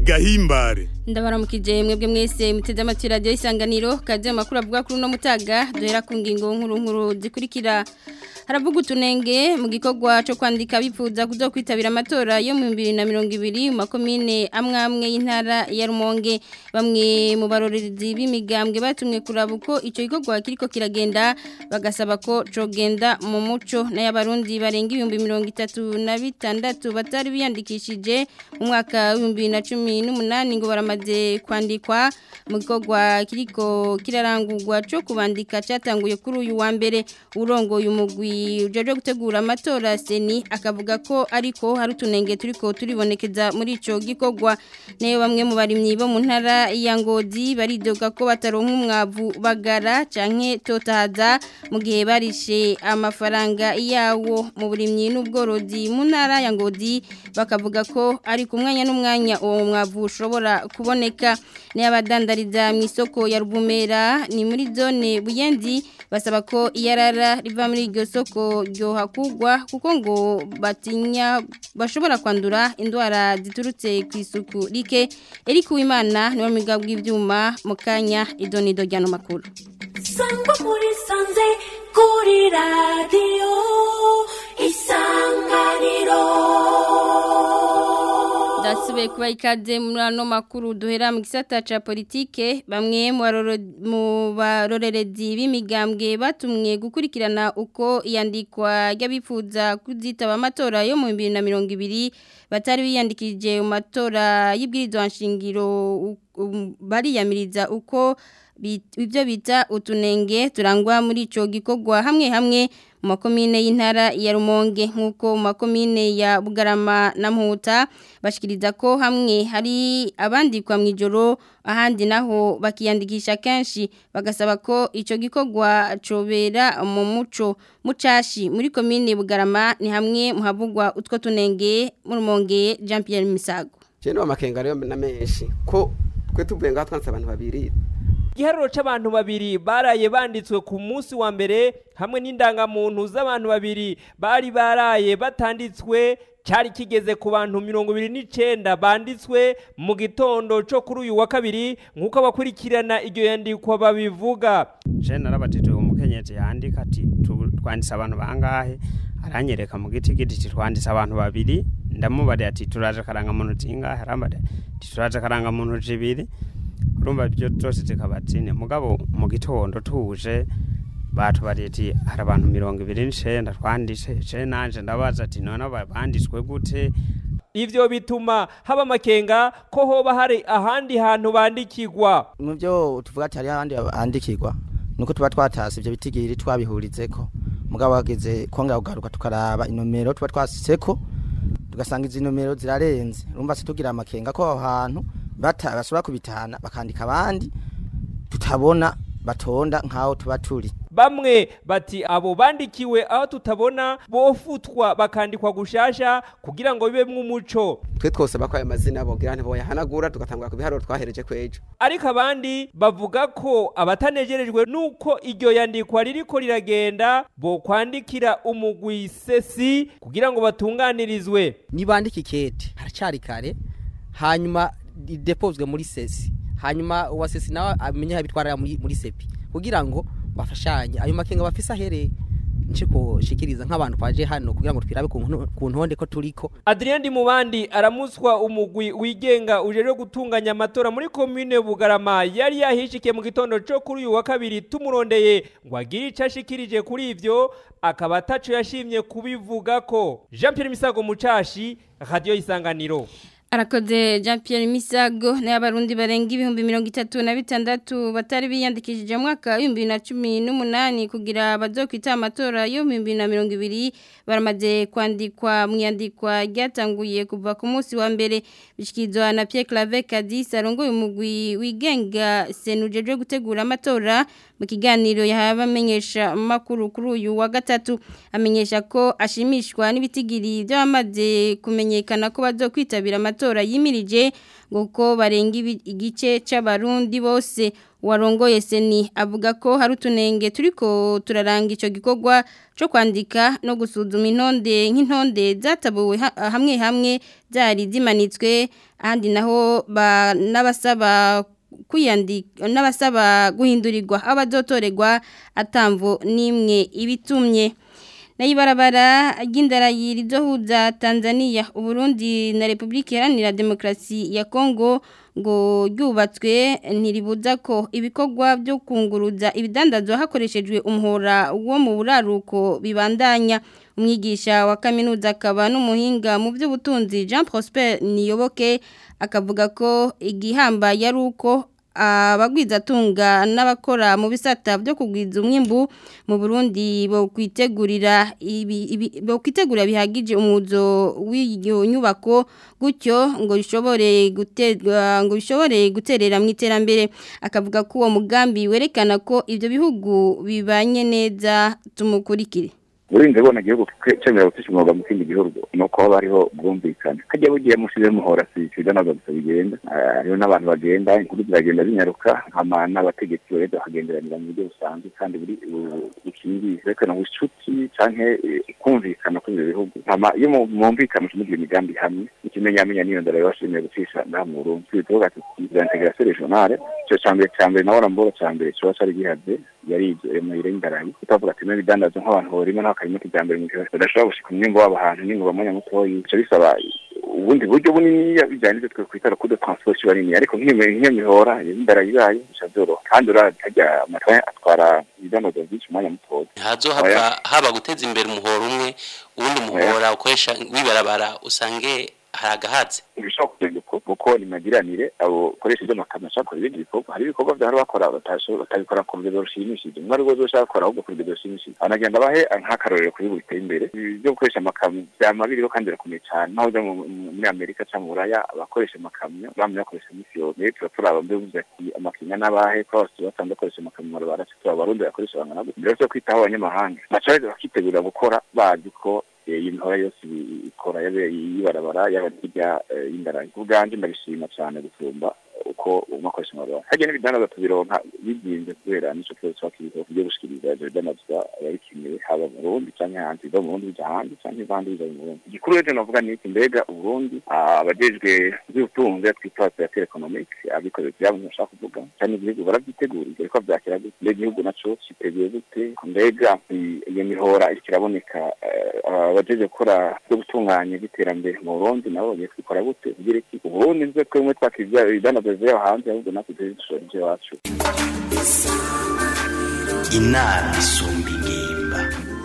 gahimbare ndabaramukije mwebwe mwese muteze amatwi radiyo isanganiro kaze amakuru avuga kuri uno mutaga duhera ku ngingo nkuru nkuru zikurikira haravuga utunenge mu gikorwa cyo kwandika bifuza kuzokwitabira amatora yo mu bibiri na mirongo ibiri mu makomine amwe amwe y'intara ya rumonge bamwe mu barorerezi b'imigambwe batumwe kuraba uko icyo gikorwa kiriko kiragenda bagasaba ko cogenda mu muco n'ay'abarundi barenga ibihumbi mirongo itatu na bitandatu batari biyandikishije mu mwaka w'ibihumbi bibiri na cumi n'umunani ngo baramaze kwandikwa mu gikorwa kiriko kirarangurwa cyo kubandika cyatanguye kuri uyu wa mbere urongoye umugwi ujeje gutegura amatora seni akavuga ko ariko hari utunenge turiko turibonekeza muri ico gikorwa nayo bamwe mu barimyi bo mu ntara ya Ngozi baridoga ko bataronka umwavu bagara canke totahaza mu gihe barishe amafaranga yawo mu burimyi n'ubworozi mu ntara ya Ngozi bakavuga ko ari ku mwanya n'umwanya uwo mwavu ushobora kuboneka n'abadandariza mu isoko ya Rubumera ni muri zone Buyenzi basaba ko iyarara riva muri iryo soko ryohakugwa kuko ngo batinya bashobora kwandura indwara ziturutse ku isuku rike eri kuwimana niwe mwiga bw'ibyuma mu kanya idonido ryano makuru sangwa muri sanze kuri radiyo isanganiro Dasibe kuba ikaze muri ano makuru duhera mu gisata ca politike bamwe mu barorerezi b'imigambwe batumwe gukurikirana uko iyandikwa ry'abifuza kuzitaba amatora yo mu 2020 batari biyandikije mu matora y'ibwirizwa nshingiro bariyamiriza uko ibyo bita utunenge turangwa muri ico gikorwa hamwe hamwe mu makomine y'intara ya Rumonge nk'uko mu makomine ya Bugarama na Mputa bashikiriza ko hamwe hari abandikwa mu ijoro ahandi naho bakiyandikisha kenshi bagasaba ko ico gikorwa cobera mu muco mucashi muri komine Bugarama ni hamwe muhavugwa utwo tunenge mu Rumonge Jean Pierre Misago Jeno amakenga rero na menshi ko twe tuvuye ngaho twanse abantu babiri igiharuro c'abantu babiri baraye banditswe ku munsi wa mbere hamwe n'indangamuntu z'abantu babiri bari baraye batanditswe cyari kigeze ku bantu mirongo ibiri n'icenda banditswe mu gitondo co kuri uyu wa kabiri nk'uko abakurikirana iryo yandikwa babivuga je narabatije umukenyezi yandika ati twanditse abantu bangahe aranyereka mu giti giti twanditse abantu babiri ndamubariye ati turaje karangamuntu zingahe arambariye ati turaje karangamuntu zibiri urumva ibyo byose zikaba zine mugabo mu gitondo tuje batubariye ati hari abantu mirongo ibiri n'icenda twanditse je nanje ndabaza ati none banditswe gute ivyo bituma haba amakenga ko hoba hari ahandi hantu bandikirwa mu byo tuvuga ati hari ahandi bandikirwa nuko tuba twatase ivyo bitigiri twabihurizeko mugabo hageze kongera kugaruka tukaraba inomero tuba twasitseko tugasanga izi nomero zirarenze urumva se tugira amakenga ko aho hantu bashobora kubitahana bakandika abandi tutabona batonda nk'aho tuba turi bamwe bati abo bandikiwe aho tutabona bofutwa bakandikwa gushasha kugira ngo bibe mw'umuco twe twose bakwaye amazina bogira ntiboyahanagura tugatangura ku biharuro twahereje kwejo ariko abandi bavuga ko abatanejerejwe nuko iryo yandikwa ririko riragenda bo kwandikira umugwi sesi kugira ngo batunganirizwe nibandika ikete haracari kare hanyuma depozwe muri sesi hanyuma uwa sesi nawe amenye habitwara muri, muri sepi kugira ngo bafashanye ayo makenga bafise ahereye nce kushikiriza nk'abantu twaje hano kugira ngo twirabe ku ntonde ko turiko Adrien Dimubandi aramuswa umugwi wigenga ujeje gutunganya amatora muri commune Bugarama yari yahishikiye mu gitondo cyo kuri uyu wa kabiri tumurondeye ngo agire ico ashikirije kuri ivyo akaba ataco yashimye kubivuga ko Jean Pierre Misago Mucashi Radio Isanganiro Arakoze Jean Pierre Misago n'abarundi barenga ibihumbi mirongo itatu na bitandatu batari biyandikishije mu mwaka w'ibihumbi na cumi n'umunani kugira bazokwita amatora yo mu bihumbi na mirongo ibiri baramaze kwandikwa mu iyandikwa ryatanguye kuva ku munsi wa mbere bishyikirizwa na Pierre Claver Kadis arongoye umugwi wigenga senujeje gutegura amatora mu kiganiro yahawe amenyesha makuru kuri uyu wa gatatu amenyesha ko ashimishwa n'ibitigiri by'abamaze kumenyekana ko bazokwitabira amatora matora yimirije ngo ko barenga ibi- igice c'abarundi bose warongoye seni avuga ko hari utunenge turiko turaranga ico gikorwa cyo kwandika no gusuzuma intonde nk'intonde zatabuwe ha- hamwe hamwe zari zimanitswe ahandi naho ba n'abasaba kwiyandika n'abasaba guhindurirwa abazotorerwa atamvo nimwe ibitumye Naibarabara ry'indarayi rizohuza Tanzania, Uburundi na Republika Iharanira Demokarasi ya Kongo ngo ryubatswe ntiribuza ko ibikorwa byo kunguruza ibidandazwa hakoreshejwe umuhora wo mu buraruko bibandanya umwigisha wa kaminuza akaba n'umuhinga mu by'ubutunzi Jean Prosper Niyoboke akavuga ko igihamba yari uko abagwizatunga n'abakora mu bisata byo kugwiza umwimbu mu Burundi bo kwitegurira ibi ibi- bo kwitegura bihagije umuzo w'iyo nyubako gutyo ngo bishobore guterwa ngo bishobore guterera mu iterambere akavuga ko uwo mugambi werekana ko ibyo bihugu bibanye neza tumukurikire uburinzi bubona igihugu cyemerewe gufasha umwuga mu kindi gihugu ni uko haba hariho ubwumvikane hajya bugiye musize muhora si siga ntabwo gusa bigenda Ah, hariho n'abantu bagenda inkuru ziragenda zinyaruka hama n'abategetsi baheza bakagenderanira mu buryo busanzwe kandi buri bu- bukingiye berekana ubucuti canke eh, kumvikana kw'ibyo bihugu hama iyo mu- mwumvikana mukimugira imigambi hamwe ikimenyamenya niyo ndara yabashimiye gucisha ngaha mu Burundi tuvuga tuti za integration regionale ico cambere cambere nabona mboro cambere coba cari gihaze yari muhire indarayi utavuga ati n'ibidandazwa nk'abantu borima nta karimo kijambere mu gihe badashobora gushika umwimbo wabo ahantu n'ingoba mwanya mutoyi bica bisaba ubundi buryo buniniya bijyanye n'ibyo twe kwita kude transport kiba nini ariko nk'iyo nk'iyo mihora indarayi ibaye bica byoroha kandi urazi harya amatwaye atwara ibidandazwa byinshi mu mwanya mutoya hazohava haba guteza imbere umuhoro umwe uwundi muhora ukoresha wibarabara usange hari agahatsi ibishobora kugenda uko kuko ni magiranire abo koresha ibyo makamyo ashaka gukora ibindi bikorwa hari ibikorwa byahora bakora batasho- batabikora ku rugero rushimishije umwe ari rwo ushaka gukora ahubwo ku rugero rushimishije anagenda abahe nk'akarorero kuri buri biteye imbere Ibi byo gukoresha amakamyo byama biriho kandi birakomeye cyane naho ujya mu- mu- muri amerika cyangwa mu buraya abakoresha amakamyo bamwe bakoresha iminsi yose rero tuba turaba mbere uvuze ati amakinya n'abahe ko bose basanzwe bakoresha amakamyo mu barabara tuba abarundi bakoresha bangana gutya mbere yo kwitaho abanyamahanga baca baza bakitegura gukora bazi ko eh, iyi mihora yose ibi- ikora yabe yibarabara yaba hirya eh, y'indarayi ku bwanjye ndabishima cyane gusumba uko umakoresha amabarabara hajya n'ibidandazwa tubironka bizinze kubera nico kibazo tuba kiriho byo gushikiriza ivyo bidandazwa ababikenewe haba mu Burundi canke hanze biva mu Burundi bija hanze canke ivandi biva mu Burundi igikuru rero novuga ni iki mbega Uburundi ah, abajejwe ivy'ubutunzi twita operateur economique abikorera ivyabo ntibashaka kuvuga canke igihugu baravyitegurira ariko vyakira gute mbega igihugu naco citeguye gute mbega i- iyo mihora iriko iraboneka eh, abajejwe gukora byo gutunganya iby'iterambere mu Burundi nabo bagiye kwikora gute kugira iki Uburundi nivyo twemwe twakira ibidandazwa bivuye aho hanze ahubwo natwe tuje dushora ivy'iwacu inama isumba ingimba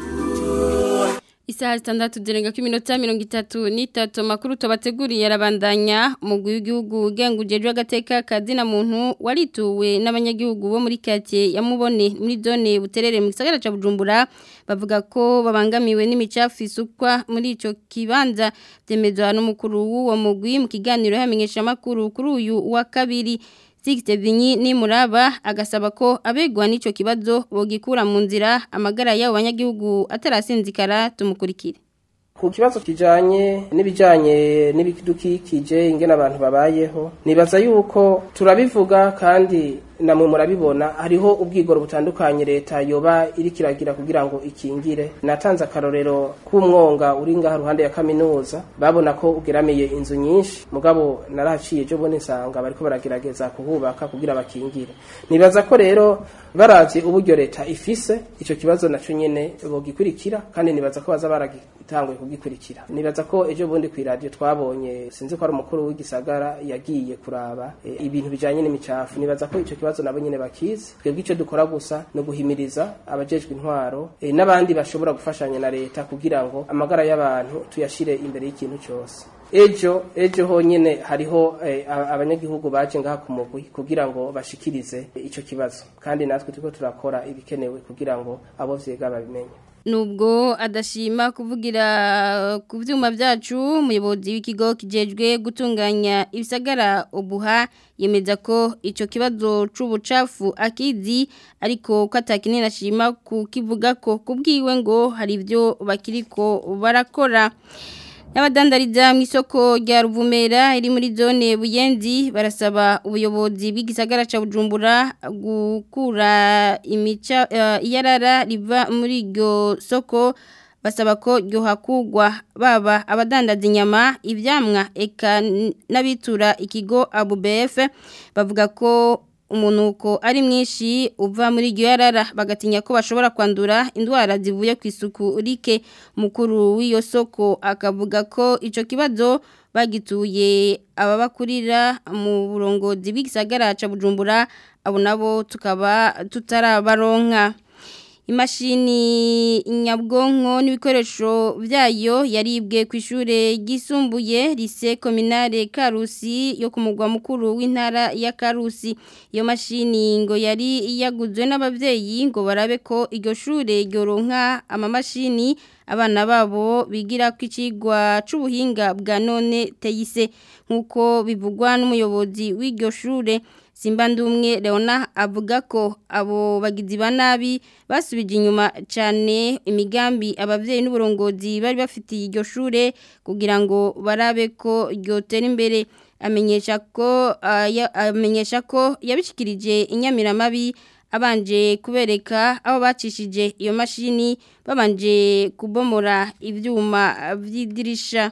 Isaha zitandatu zirenga ko iminota mirongo itatu n'itatu amakuru tubateguriye arabandanya umugwi w'igihugu ugenga ujejwe agateka kazina muntu warituwe n'abanyagihugu bo muri kake ya mubone muri zone buterere mu gisagara ca Bujumbura bavuga ko babangamiwe n'imicafu isukwa muri ico kibanza byemezwa n'umukuru w'uwo mugwi mu kiganiro yamenyesha amakuru kuri uyu wa kabiri Sixte Vinyi ni muraba agasaba ko abegwa n'ico kibazo bogikura mu nzira amagara y'abo banyagihugu atarasinzikara tumukurikire ku kibazo kijanye n'ibijanye n'ibidukikije ingene abantu babayeho nibaza yuko turabivuga kandi namwe murabibona hariho ubwigoro butandukanye leta yoba iriko iragira kugira ngo ikingire natanze akarorero k'umwonga uri ngaha ruhande ya kaminuza babona ko ugeramiye inzu nyinshi mugabo narahaciye ejo bundi nsanga bariko baragerageza kuhubaka kugira bakingire nibaza ko rero baravye uburyo leta ifise ico kibazo naco nyene bogikurikira kandi nibaza ko baza baragitanguye kugikurikira nibaza ko ejo bundi ku radio twabonye sinzi ko ari umukuru w'igisagara yagiye kuraba e, ibintu bijanye n'imicafu nibaza ko ico kibazo nabo nyene bakizi twebwe ico dukora gusa no guhimiriza abajejwe intwaro e, n'abandi bashobora gufashanya na leta kugira ngo amagara y'abantu tuyashire imbere y'ikintu cyose ejo ejo honyine hariho eh, a- abanyagihugu baje ngaha ku mugwi kugira ngo bashikirize ico kibazo kandi natwe turiko turakora ibikenewe kugira ngo abo vyega babimenye Nubwo adashima kuvugira ku vyuma byacu umuyobozi w'ikigo kijejwe gutunganya ibisagara ubuha yemeza ko ico kibazo c'ubucafu akizi ariko ko atakinini ashima kukivuga ko kubwiwe ngo hari ibyo bakiriko barakora N'abadandariza mu isoko rya Ruvumera iri muri zone Buyenzi barasaba ubuyobozi bw'igisagara ca Bujumbura gukura imica uh, iyarara riva muri iryo soko basaba ko ryohakugwa baba abadandaza inyama ivyamwa eka n'abitura ikigo ABUBF bavuga ko umunuko ari mwinshi uva muri iryo yarara bagatinya ko bashobora kwandura indwara zivuye ku isuku rike mukuru w'iyo soko akavuga ko icyo kibazo bagituye ababakurira mu burongozi bw'igisagara ca Bujumbura abo nabo tukaba tutarabaronka imashini nyabwonko n'ibikoresho byayo yaribwe ku ishure ryisumbuye lise kominare Karusi yo ku mugwa mukuru w'intara ya Karusi iyo mashini ngo yari yaguzwe n'abavyeyi ngo barabe ko iryo shure ryoronka amamashini abana babo bigira ku icigwa c'ubuhinga bwa none teyise nk'uko bivugwa n'umuyobozi w'iryo shure Simba ndumwe Leona avuga ko abo bagizi ba nabi basubije inyuma cyane imigambi abavyeyi n'uburongozi bari bafitiye iryo shure kugira ngo barabe ko ryotera imbere amenyesha ko uh, ya, amenyesha ko yabishikirije inyamiramabi abanje kubereka abo bacishije iyo mashini babanje kubomora ivyuma vy'idirisha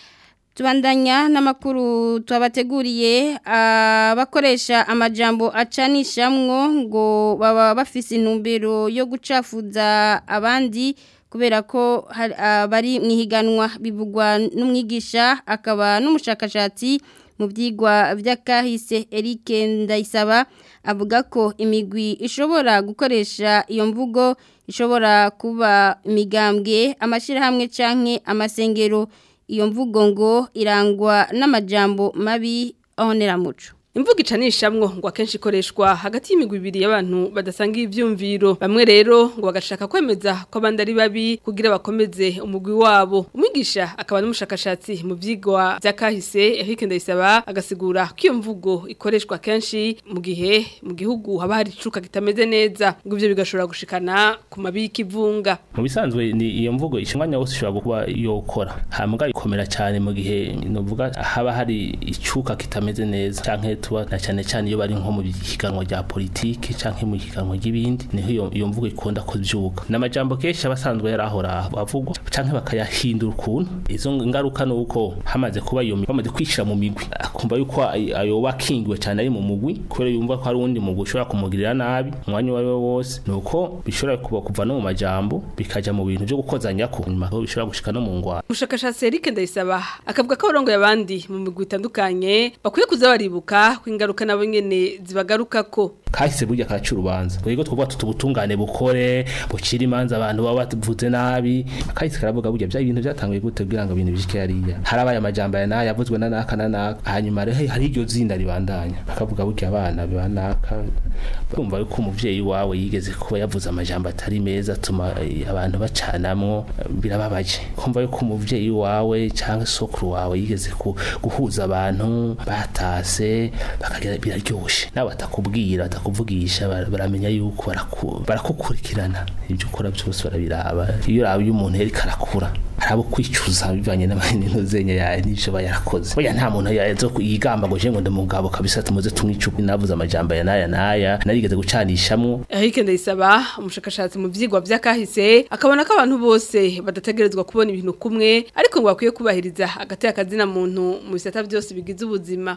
tubandanya n'amakuru twabateguriye abakoresha amajambo acanishamwo ngo baba bafise intumbero yo gucafuza abandi kubera ko bari mu ihiganwa bivugwa n'umwigisha akaba n'umushakashatsi mu byigwa by'akahise Eric Ndayisaba avuga ko imigwi ishobora gukoresha iyo mvugo ishobora kuba imigambwe amashyirahamwe canke amasengero iyo mvugo ngo irangwa n'amajambo mabi ahoneramuco imvugo icanishamwo ngo akenshi ikoreshwa hagati y'imigwi ibiri y'abantu badasanga ivyumviro bamwe rero ngo bagashaka kwemeza ko abandi ari babi kugira bakomeze umugwi wabo umwigisha akaba n'umushakashatsi mu vyigwa vy'akahise Eric Ndayisaba agasigura ko iyo mvugo ikoreshwa kenshi mu gihe mu gihugu haba hari icuka kitameze neza ngo ivyo bigashobora gushikana ku mabi y'ikivunga mu bisanzwe ni iyo mvugo ishinganya wose ishobora kuba yokora hambwa ikomera cyane mu gihe novuga haba hari icuka kitameze neza canke tuba na cyane cyane iyo bari nko mu higanwa rya politiki canke mu higanwa ry'ibindi niho iyo iyo mvugo ikunda kuvyuka n'amajambo kenshi abasanzwe yarahora bavugwa canke bakayahindura ukuntu izo ngaruka nuko hamaze kuba iyo bamaze kwishira mu migwi akumva yuko ayo bakingiwe cyane ari mu mugwi kubera yumva ko hari undi mugwi ushobora kumugirira nabi umwanya wari wose nuko bishobora kuba kuva no mu majambo bikaja mu bintu byo gukozanya ko nyuma ko bishobora gushika no mu ngwara umushakashatsi Eric Ndayisaba akavuga ko abarongo yabandi mu migwi itandukanye bakwiye kuza baribuka ingaruka nabo nyene zibagaruka ko kahise burya kaca urubanza yego twovuga tutubutungane bukore bucira imanza abantu baba bavuze nabi kahise karavuga burya bya ibintu byatanguye gute kugira ngo ibintu bishike yariya harabaye amajambo ya naya yavuzwe na naka na naka hanyuma rero hari iryo zinda ribandanya bakavuga burya abana bibanaka kumva yuko umuvyeyi wawe yigeze kuba yavuze amajambo atari meza atuma abantu bacanamwo birababaje kumva yuko umuvyeyi wawe cyangwa sokuru wawe yigeze guhuza abantu batase bakagira biraryoshe nawe batakubwira batakuvugisha baramenya yuko barakukurikirana ibyo ukora byose barabiraba iyo urabe iyo umuntu yari karakura harabo kwicuza bivanye n'amanino zenya yawe n'ibyo aba yarakoze burya nta muntu yazo yigamba ngo je ngo ndamugabo kabisa tumuze tumwicupa navuze amajambo ya naya naya narigeze gucanishamwo Eric Ndayisaba umushakashatsi mu vyigwa vy'akahise akabona ko abantu bose badategerezwa kubona ibintu kumwe ariko ngo bakwiye kubahiriza hagati y'akazina muntu mu bisata byose bigize ubuzima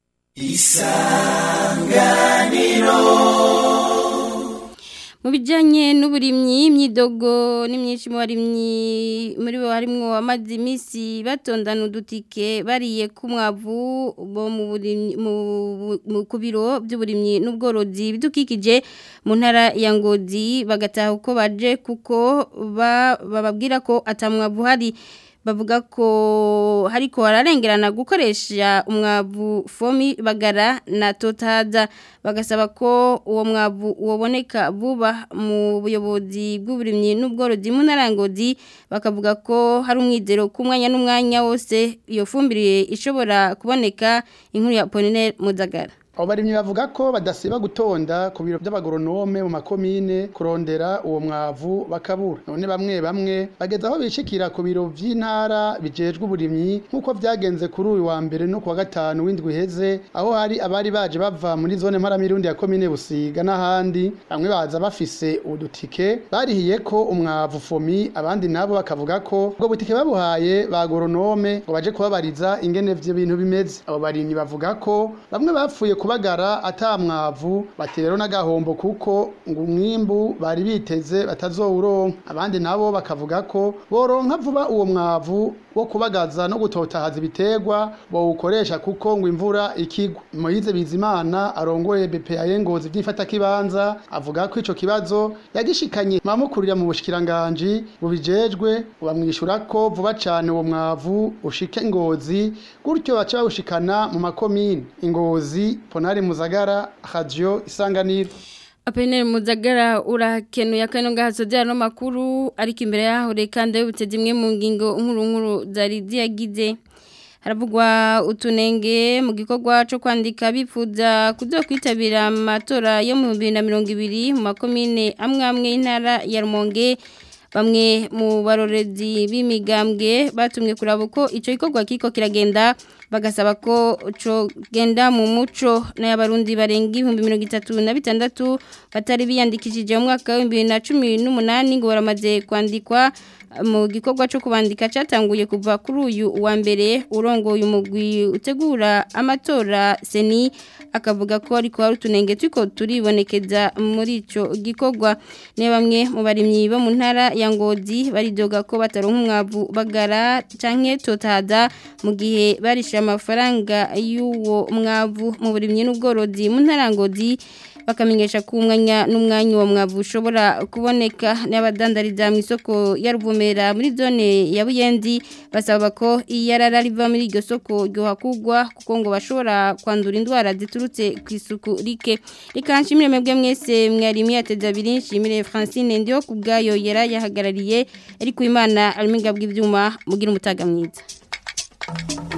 isanganiro mu bijyanye n'uburimyi imyidogo ni myinshi mu barimyi muri bo harimo amazi iminsi batondana udutike bariye ku mwavu bo ku biro by'uburimyi n'ubworozi bidukikije mu ntara ya ngozi bagataha uko baje kuko bababwira ko atamwavu hari bavuga ko hariko hararengerana gukoresha umwavu fomi bagara na totaza bagasaba ko uwo mwavu woboneka vuba mu buyobozi bw'uburimyi n'ubworozi mu narangozi bakavuga ko hari umwizero ku mwanya n'umwanya wose iyo fumbire ishobora kuboneka inkuru ya Apollinaire Muzagara abo barimyi bavuga ko badasiba gutonda ku biro by'abagoronome mu makomine kurondera uwo mwavu bakabura none bamwe bamwe bageze aho bishikira ku biro vy'intara bijejwe uburimyi nk'uko vyagenze kuri uyu wa mbere no kuwa gatanu w'indwi iheze aho hari abari baje bava muri zone mparamirundi ya komine busiga n'ahandi bamwe baza bafise udutike barihiye ko umwavu fomi abandi nabo bakavuga ko ubwo butike babuhaye ba goronome ngo baje kubabariza ingene vyo bintu bimeze abo barimyi bavuga ko bamwe bapfuye kubagara ata mwavu bati rero n'agahombo kuko ngo umwimbu bari biteze batazowuronka abandi nabo bakavuga ko boronka vuba uwo mwavu wo kubagaza no gutotahaza ibiterwa bawukoresha kuko ngo imvura ikigwa Moyize Bizimana arongoye BPA Ngozi byifata kibanza avuga ko ico kibazo yagishikanye mamukurira mu bushikiranganje bubijejwe bamwishura ko vuba cane uwo mwavu ushike Ngozi gutyo baca bawushikana mu makomine Ngozi Ponari Muzagara Radio Isanganiro Apenel Muzagara urakenuye akano gahaso no makuru ariko imbere yaho reka ndabutse zimwe mu ngingo nkuru nkuru zari ziyagize haravugwa utunenge mu gikorwa cyo kwandika bifuza kuzo kwitabira amatora yo mu 2020 mu makomine amwe amwe y'intara ya Rumonge bamwe mu barorezi b'imigambwe batumwe kuraba uko icyo gikorwa kiko kiragenda bagasaba ko cyo genda mu muco n'abarundi barenga ibihumbi mirongo itatu na bitandatu batari biyandikishije mu mwaka w'ibihumbi bibiri na cumi n'umunani ngo baramaze kwandikwa mu gikorwa cyo kubandika cyatanguye kuva kuri uyu wa mbere urongoye umugwi utegura amatora seni akavuga ko ariko hari utunenge turiko turibonekeza muri ico gikorwa ne bamwe mu barimyi bo mu ntara ya Ngozi baridoga ko bataronka umwavu bagara canke totada mu gihe barisha amafaranga y'uwo mwavu mu burimyi n'ubworozi mu ntara ya Ngozi bakamenyesha ko umwanya n'umwanya uwo mwavu ushobora kuboneka n'abadandariza mu isoko ya Ruvumera muri zone ya Buyenzi basaba ko iyarara riva muri iryo soko ryohakugwa kuko ngo bashobora kwandura indwara ziturutse ku isuku rike reka nshimire mwebwe mwese mwari mwiyateza abiri nshimire Francine ndiho kubgayo yera yahagarariye ariko imana aliminga bw'ivyuma mugira umutaga mwiza